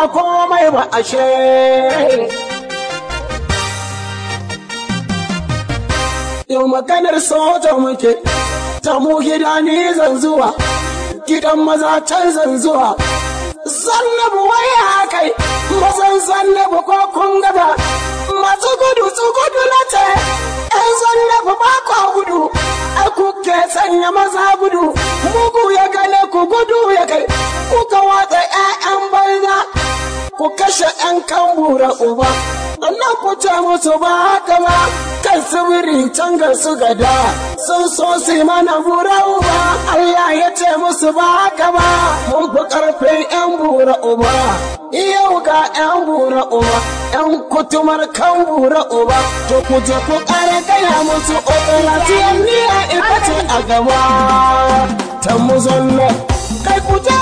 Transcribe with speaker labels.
Speaker 1: komai ba ashe yau maganar soja muke ta mu gida ni zan zuwa gidan maza can zan zuwa zannabu waya kai mazan zannabu ko kun gaba masu gudu su gudu na ce ɗan zannabu ba kwa gudu a kuke sanya maza gudu mugu ya gane ku gudu ya kai kuka watsa 'ya'yan banza ku kashe 'yan kan bura uba sannan ku ce musu ba haka ba kan sibiri can ga su gada sun so su mana bura uba Allah ya ce musu ba haka ba mun fi karfin 'yan bura uba yau ga 'yan bura uba 'yan kutumar kan bura uba to ku je ku kare gaya musu operation niya ita ce a gaba ta muzanna kai ku je